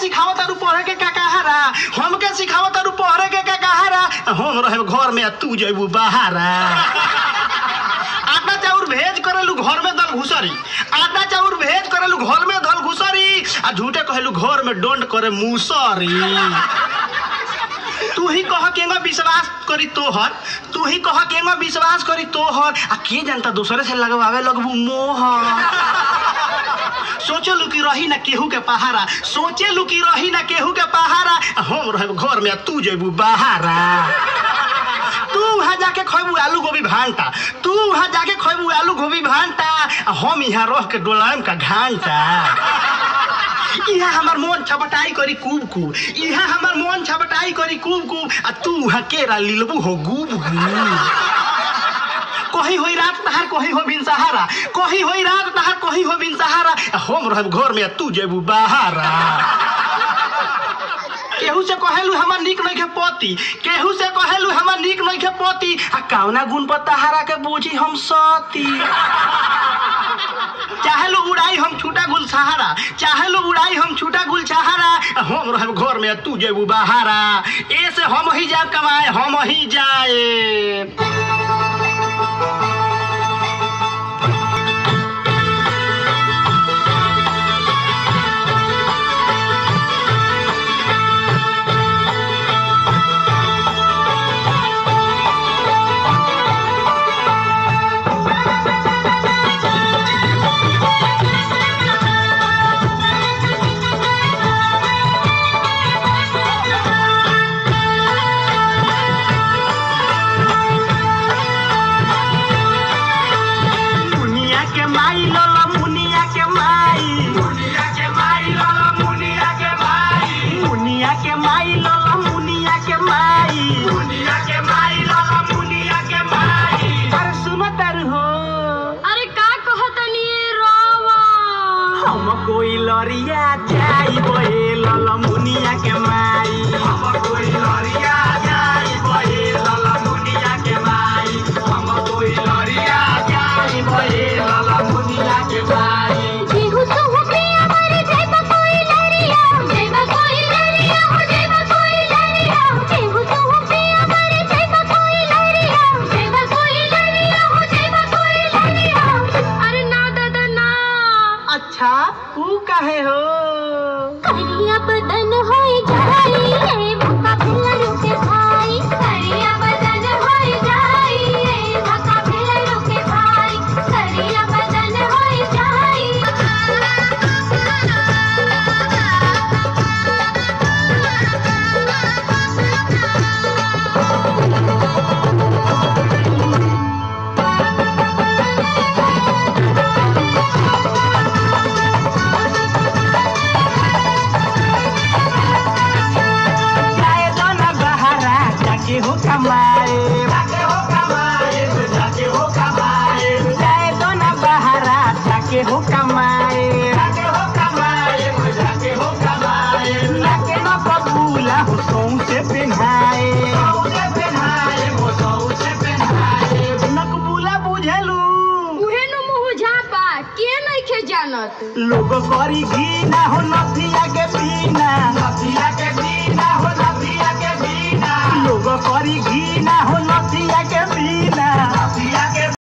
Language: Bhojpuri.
सिखावत तारू पढ़े के का कहारा हमके सिखावत तारू पढ़े के का कहारा हम रहे घर में आ तू जइबू बाहरा आटा चाउर भेज करेलू घर में दल घुसरी आटा चाउर भेज करेलू घर में दल घुसरी आ झूठे कहेलू घर में डोंट करे मुसरी तू ही कह केंगा विश्वास करी तोहर तू ही कह केंगा विश्वास करी तोहर आ के जानता दूसरे से लगवावे लगबू मोहर सोचे लू कि रही ना केहू के पहारा सोचे लू कि रही ना केहू के पहारा आ हम रहे घर में आ तू जेबू बाहरा तू वहाँ जाके खैबू आलू गोभी भांटा तू वहाँ जाके खैबू आलू गोभी भांटा आ हम यहाँ रह के डोलाम का घंटा यहाँ हमार मन छपटाई करी कूब कूब यहाँ हमार मन छपटाई करी कूब कूब आ तू वहाँ केरा लिलबू हो गूब गूब कहीं होई रात तहार कहीं हो बिन सहारा कहीं होई रात तहार कहीं हो बिन सहारा आ हम रहब घर में आ तू जेबू बाहरा केहू से कहेलू हमार निक नहीं के पति केहू से कहेलू हमार निक नहीं के पति आ कौना गुण पर तहारा के बूझी हम सती चाहेलू उड़ाई हम छूटा गुल सहारा चाहेलू उड़ाई हम छूटा गुल सहारा आ हम रहब घर में आ तू जेबू बाहरा ऐसे हम ही जाब कमाए हम ही जाए मुनिया के माई लोला मुनिया के माई मुनिया के माई लोला मुनिया के माई मुनिया के माई लोला मुनिया के माई मुनिया के माई लोला मुनिया के माई अरे सुनो तर हो अरे का कहतनी रावा हम कोई लरिया जाई बोए लोला मुनिया के माई हम कोई लरिया जाई बोए लोला मुनिया के माई हम कोई लरिया जाई बोए लोला मुनिया के माई केहू तो होके हमारे जैबा कोई लरिया जैबा कोई लरिया हो जैबा कोई लरिया केहू तो होके हमारे जैबा कोई लरिया जैबा कोई लरिया हो जैबा कोई लरिया अरे ना दादा ना अच्छा तू काहे हो करिया बदन होई जाई ए भका भिलर के भाई करिया बदन होई जाई ए भका भिलर के भाई करिया बदन होई जाए दो ना बहारा जाके हो कमाए जाके हो कमाए जाके हो कमाए जाए दो ना बहारा जाके हो कमाए जाके हो कमाए जाके हो कमाए जाके ना कबूला हो सौ से पहनाए सौ से पहनाए वो सौ से पहनाए नकबूला बुझलू उहे न मुँह झापा के नइखे जानत लोग करी घी ना हो नथिया के पीना नथिया के पीना हो नथिया के पीना लोग करी घी ना हो नथिया के पीना नथिया